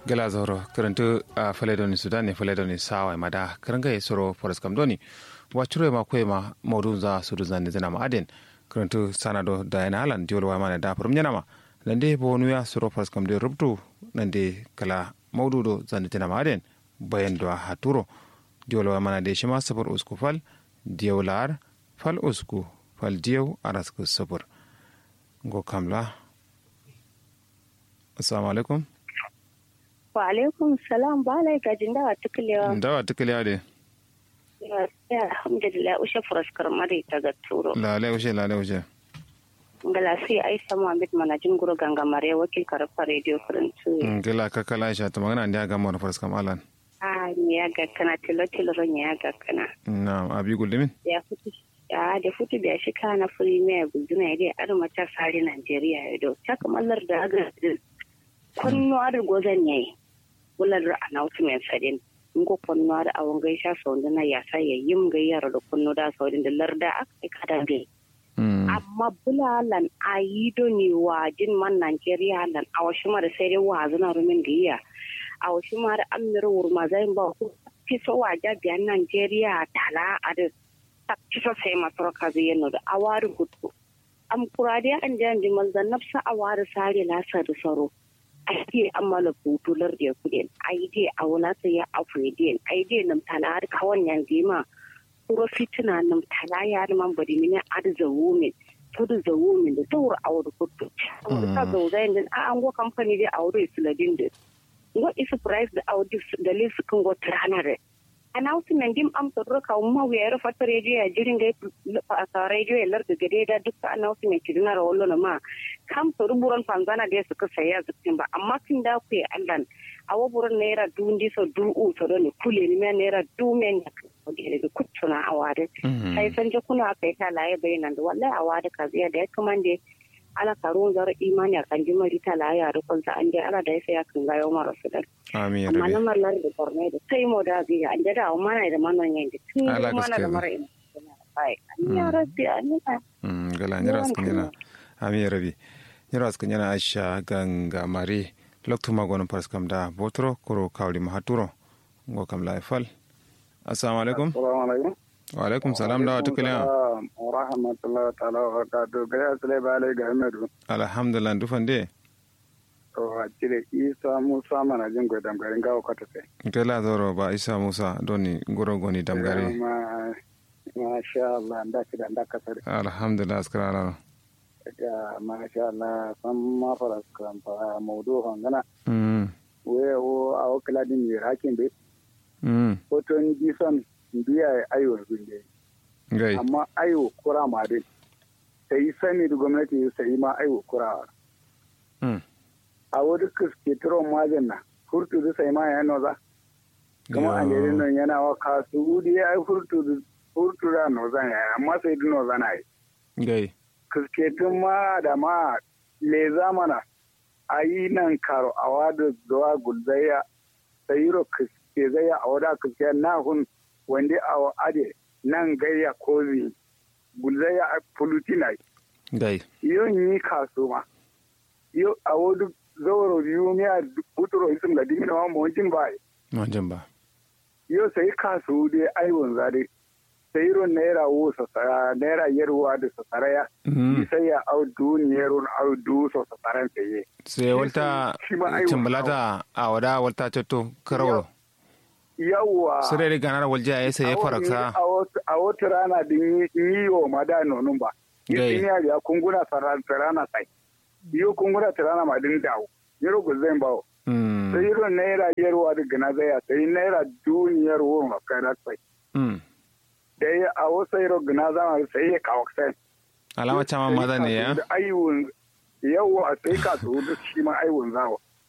gela zoro karantu a faledoni sudan ne faledoni sawa mada karanga ya soro forest kam doni wacuro ma kwe ma maudu za sudu zande zana ma aden karantu sanado da yana halan diwol wa mana da furum yana ma nande bo nuya soro forest kam de rubtu nande kala maudu do zande zana ma aden bayan do haturo diwol wa mana de shima sabar usku fal diyaw lar fal usku fal diyaw arasku sabar go kamla assalamu alaikum wa alaikum salam ba lai gajin dawa tukulewa dawa tukulewa de ya alhamdulillah ushe furaskar mari ta ga turo lale ushe lale ushe ngala sai aisha muhammad manajin guru ganga mare wakil karfa radio faransu ngala ka kala aisha ta magana ndiya ga mu furaskar malan a ni ya ga kana tilo tilo ron ya ga kana na abi gulmin ya futu ya da futu da shi kana premier guduna ya dai arma ta sare Najeriya ya do ta kamallar da ga konnuwar gozan yayi wular announcement sadin ngo konnuwar awon gaisha saunda na yasa ya yim gayyar da kunno da saudin da larda aka kada be amma bulalan ayido ne wa jin man Najeriya lan awashima da sai dai wa zuna rumin gayya awashima da amir wurma zai ba ku fiso wa jabiyan Najeriya tala a da kiso sai masarka zai yana da awari hutu am kurade an jan jimal da nafsa awari sare lasa da saro aide amala butular da kudin aide a wala sai ya afredin aide nam tala har kawan yanzu ma kuro fitina nam tala ya man bari mini ad zawumin tudu zawumin da tawur awur kudu ta zo zai din a an go company da awur isladin da ngo is price da awur da lesu kan go tranare announcement dim am to roka umma we era fatta radio ya jirin ga ka radio ya lar gade da duk announcement kidina ra wallo ma kam to ruburan panzana da suka saya zukin ba amma kin da ku allan awo buran naira dundi so du u to don kule ni me naira du men ya ko da kuttuna awade sai san je kuna kai ta laye bayanan da wallahi awade ka ziya da ya kamande ala karuwan zara imani a kan jimari ta laye a rukun sa an je ala da ya saya kan gayo mara su dan amin amma na mallar da borno da sai mo da biya an da mana da manon yayin da tun mana da mara ina ai ya rabbi amina mm gala ni ras kunyana amin rabbi ni ras kunyana aisha ganga mari loktu magono pas kam da botro koro kawli mahaturo ngo kam la fal assalamu alaikum assalamu alaikum wa alaikum salam da wata kiliya wa rahmatullahi ta'ala wa barakatuh ga ya sule ba alai ga amadu alhamdulillah dufan de to a cire isa musa mana jin gwa damgarin gawo kwata sai kela zoro ba isa musa doni goro goni damgari ma ma sha Allah da ki da da kasar alhamdulillah askara ala ga ma sha Allah san ma fara skram fa mawdu hangana mm we o a o kala din yi hakin be mm ko to ni bisan biya ayo binde gai amma ayo kura ma dai sai sani da gwamnati sai ma ayo kura mm a wani ke turon majin na furtu da sai ma ya noza kuma a gari nan yana wa kasu da ya yi furtu da furtu da nozan ya amma sai da nozan ya yi gai kusketun ma da ma le zamana a yi nan karo a wada zuwa gulzaya sayiro kuske zaya a wada kuske na hun wanda a ade nan gayya kozi gulzaya a fulutina gai yon yi kasu ma yo a wadu zawaro biyu ne a buturo isim da dimina ma mawajin ba wajen ba yo sai kasu dai aiwon zade sai ron naira wo sasara naira yarwa da sasara ya sai ya au duniyar au du so sasaran sai sai walta cimbalata a wada walta cetto karawro yawwa sire da ganar walje ya sai ya faraksa a wata rana din yi wa mada nonun ba yin ya kunguna sarana sai iyo kungura tirana ma din dawo yaro go zan bawo sai yaro naira yarwa daga na zaya sai naira duniyar wo ma kana sai da ya a wasu yaro gina zama sai ya kawo sai alama chama maza ne ya ayyun yawa sai ka so da shi ma ayyun zawo